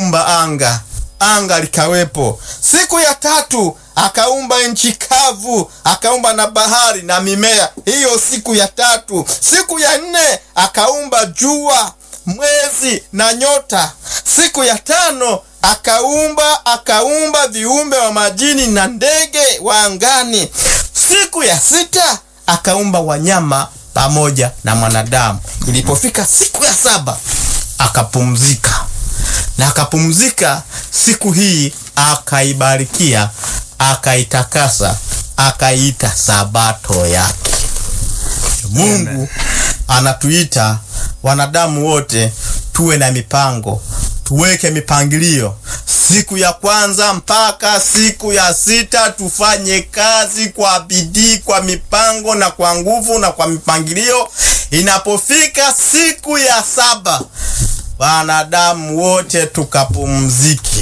akaumba anga, anga likawepo. Siku ya tatu akaumba nchi kavu, akaumba na bahari na mimea. Hiyo siku ya tatu. Siku ya nne akaumba jua, mwezi na nyota. Siku ya tano akaumba akaumba viumbe wa majini na ndege wa angani. Siku ya sita akaumba wanyama pamoja na mwanadamu. Ilipofika siku ya saba akapumzika, na akapumzika siku hii akaibarikia, akaitakasa, akaiita sabato yake. Mungu Amen. anatuita wanadamu wote tuwe na mipango, tuweke mipangilio. Siku ya kwanza mpaka siku ya sita tufanye kazi kwa bidii, kwa mipango na kwa nguvu na kwa mipangilio. Inapofika siku ya saba, wanadamu wote tukapumzike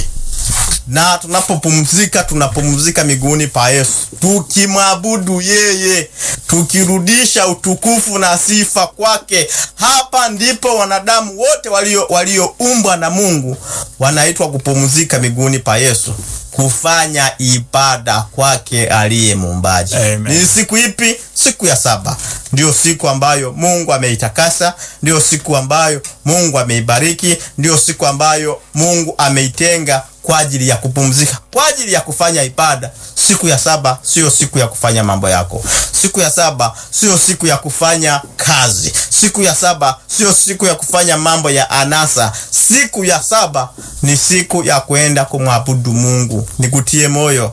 na tunapopumzika tunapumzika miguuni pa Yesu, tukimwabudu yeye, tukirudisha utukufu na sifa kwake. Hapa ndipo wanadamu wote walio walioumbwa na Mungu wanaitwa kupumzika miguuni pa Yesu, kufanya ibada kwake aliye muumbaji. Amen. Ni siku ipi? Siku ya saba ndiyo siku ambayo Mungu ameitakasa, ndiyo siku ambayo Mungu ameibariki, ndiyo siku ambayo Mungu ameitenga kwa ajili ya kupumzika, kwa ajili ya kufanya ibada. Siku ya saba siyo siku ya kufanya mambo yako. Siku ya saba siyo siku ya kufanya kazi. Siku ya saba siyo siku ya kufanya mambo ya anasa. Siku ya saba ni siku ya kwenda kumwabudu Mungu. Nikutie moyo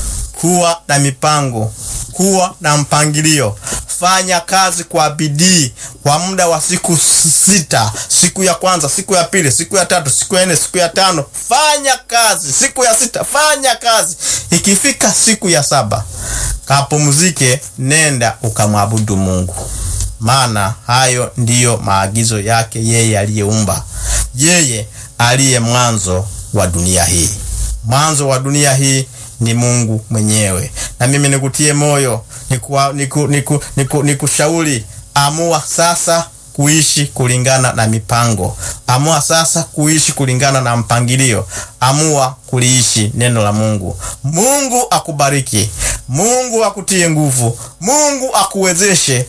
kuwa na mipango, kuwa na mpangilio. Fanya kazi kwa bidii kwa muda wa siku sita. Siku ya kwanza, siku ya pili, siku ya tatu, siku ya nne, siku ya tano, fanya kazi. Siku ya sita, fanya kazi. Ikifika siku ya saba, kapumzike, nenda ukamwabudu Mungu, maana hayo ndiyo maagizo yake yeye aliyeumba, yeye aliye mwanzo wa dunia hii. Mwanzo wa dunia hii ni Mungu mwenyewe. Na mimi nikutie moyo, nikushauri niku, niku, niku, nikushauri, amua sasa kuishi kulingana na mipango. Amua sasa kuishi kulingana na mpangilio. Amua kuliishi neno la Mungu. Mungu akubariki. Mungu akutie nguvu. Mungu akuwezeshe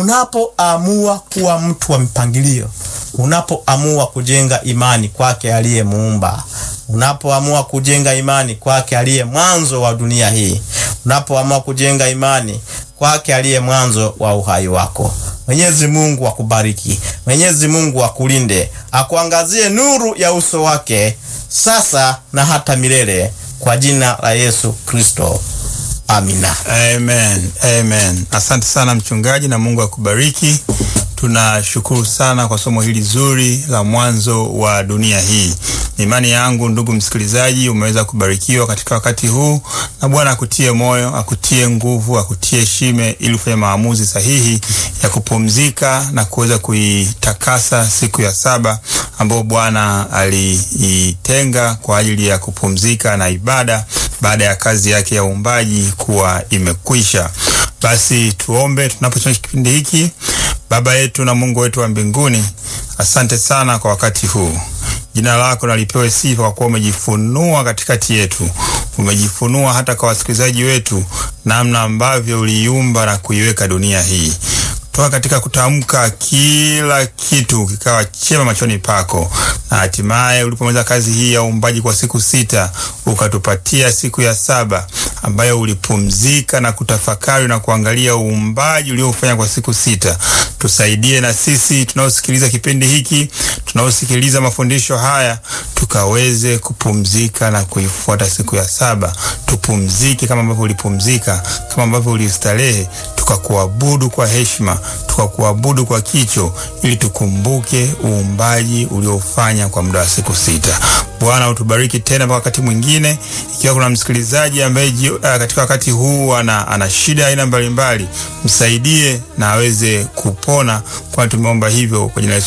unapoamua kuwa mtu wa mpangilio. Unapoamua kujenga imani kwake aliyemuumba unapoamua kujenga imani kwake aliye mwanzo wa dunia hii, unapoamua kujenga imani kwake aliye mwanzo wa uhai wako. Mwenyezi Mungu akubariki, Mwenyezi Mungu akulinde, akuangazie nuru ya uso wake sasa na hata milele, kwa jina la Yesu Kristo, amina. Amen, amen. Asante sana mchungaji, na Mungu akubariki. Tunashukuru sana kwa somo hili zuri la mwanzo wa dunia hii. Ni imani yangu ndugu msikilizaji, umeweza kubarikiwa katika wakati huu, na Bwana akutie moyo, akutie nguvu, akutie shime, ili ufanye maamuzi sahihi ya kupumzika na kuweza kuitakasa siku ya saba ambayo Bwana aliitenga kwa ajili ya kupumzika na ibada baada ya kazi yake ya uumbaji kuwa imekwisha. Basi tuombe tunapochona kipindi hiki. Baba yetu na Mungu wetu wa mbinguni, asante sana kwa wakati huu. Jina lako nalipewe sifa kwa kuwa umejifunua katikati yetu, umejifunua hata kwa wasikilizaji wetu, namna ambavyo uliiumba na kuiweka dunia hii toka katika kutamka kila kitu kikawa chema machoni pako, na hatimaye ulipomaliza kazi hii ya uumbaji kwa siku sita, ukatupatia siku ya saba ambayo ulipumzika na kutafakari na kuangalia uumbaji uliofanya kwa siku sita. Tusaidie na sisi tunaosikiliza kipindi hiki, tunaosikiliza mafundisho haya, tukaweze kupumzika na kuifuata siku ya saba. Tupumzike kama ambavyo ulipumzika, kama ambavyo ulistarehe, tukakuabudu kwa heshima, tukakuabudu kwa kicho, ili tukumbuke uumbaji uliofanya kwa muda wa siku sita. Bwana utubariki tena mpaka wakati mwingine. Ikiwa kuna msikilizaji ambaye uh, katika wakati huu ana, ana shida aina mbalimbali, msaidie na aweze kupona, kwani tumeomba hivyo kwa jina la Yesu